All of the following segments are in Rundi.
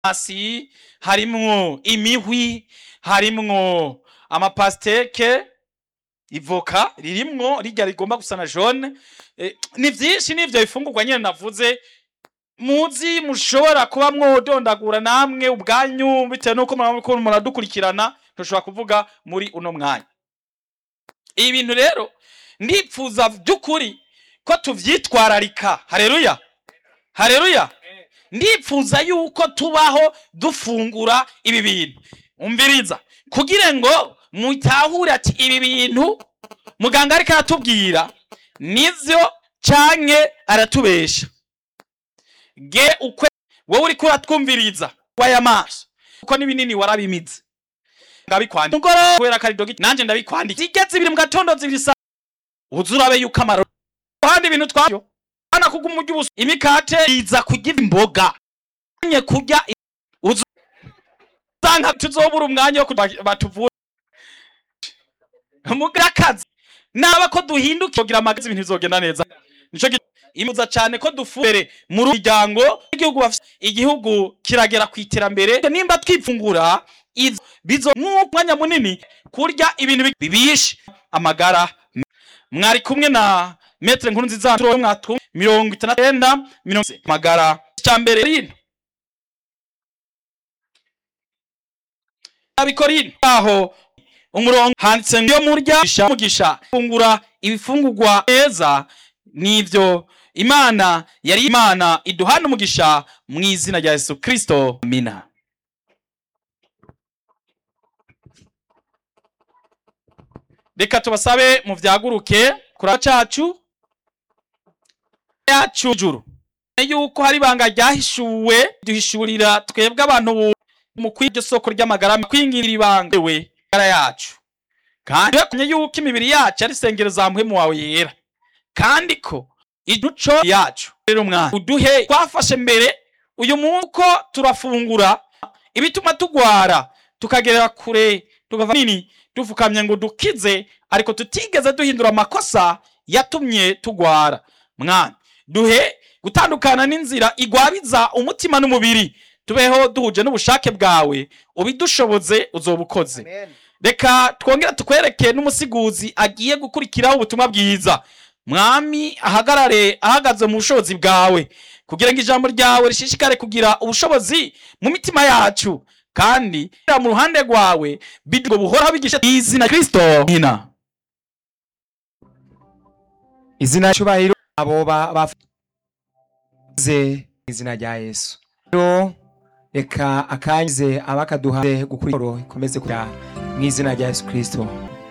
hasi harimwo imihwi harimwo amapasteke ivoka ririmwo rirya rigomba gusa na jaune Eh, ni vyinshi n'ivyo bifungurwa nyene navuze muzi mushobora kuba mwodondagura namwe ubwanyu bitewe nuko muriko muradukurikirana ntushobora kuvuga muri uno mwanya ibi bintu rero ndipfuza by'ukuri ko tuvyitwararika hareruya hareruya ndipfuza yuko tubaho dufungura ibi bintu umviriza kugira ngo mutahure ati ibi bintu muganga ariko aratubwira nivyo canke aratubesha ge ukwe wowe uriko uratwumviriza waya maso kuko n'ibinini warabimize ndabikwandika mugoro kubera ko ari dogita nanje ndabikwandika zigeze ibiri mu gatondo zibiri saa uza urabe yuko amaro kandi ibintu twayo ana kuguma urya ubusa imikate iza kurya imboga nye kurya i- uza usanga tuzobura umwanya wo kuba- batuvura mugakazi naba ko duhinduka kugira amagazi ibintu bizogenda neza nico gi- imuza cyane ko dufubere mu muryango igihugu bafise igihugu kiragera ku iterambere nimba twifungura ivyo bizo mwanya munini kurya ibintu bi- bibishe amagara mwari kumwe na metre nkuru nziza turo mwatu mirongo itandatu n'enda mirongo ine. magara cyambere rino abikorino aho umurongo handitse ngo iyo murya mugisha mugisha fungura ibifungurwa neza nivyo imana yari imana iduhana umugisha mu izina rya yesu kristo amina reka tubasabe mu vyaguruke kura cacu yacu juru yuko hari ibanga ryahishuwe duhishurira twebwe abantu bu- mu kwiryo soko ry'amagara mu kwingira ibanga we magara yacu kandi kumye yuko imibiri yacu ari sengero za muhemu wawe yera kandi ko iduco yacu rero mwana uduhe twafashe mbere uyu munsi uko turafungura ibituma tugwara tukagerera kure tukava nini dufukamye ngo dukize ariko tutigeze duhindura amakosa yatumye tugwara mwana duhe gutandukana n'inzira igwabiza umutima n'umubiri tubeho duhuje n'ubushake bwawe ubidushoboze uzoba ukoze reka twongere tukwereke n'umusiguzi agiye gukurikiraho ubutumwa bwiza mwami ahagarare ahagaze mu bushobozi bwawe kugira ngo ijambo ryawe rishishikare kugira ubushobozi mu mitima yacu kandi mu ruhande rwawe bidwo buhora bigisha izina kristo hina izina cyubahiro abo ba- bavuze izina rya yesu rero reka akanyize abakaduha gukurikira ikomeze kujya mu izina rya yesu kirisito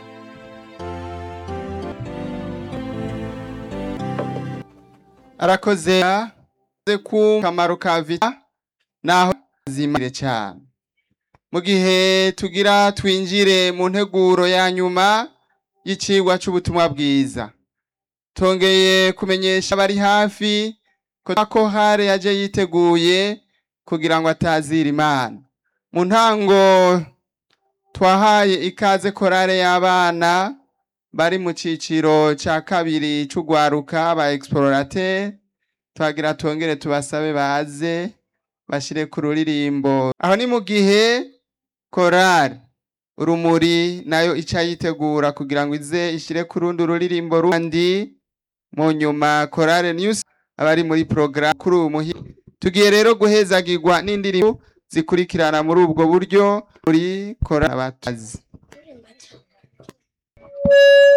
arakoze arakoze ku kamaro ka vita naho zimire cyane mu gihe tugira twinjire mu nteguro ya nyuma y'icigwa c'ubutumwa bwiza tongeye kumenyesha abari hafi ko ko hare yaje yiteguye kugira ngo atazira imana mu ntango twahaye ikaze korale y'abana bari mu ciciro ca kabiri c'ugwaruka ba explorateur twagira tongere tubasabe baze bashire ku ruririmbo aho ni mu gihe korali urumuri nayo ica yitegura kugira ngo ize ishire ku rundi ruririmbo rundi mu nyuma korale news abari muri porogaramu kuri uyu muhi tugiye rero guhezagirwa n'indirimbo zikurikirana muri ubwo buryo muri korali abatazi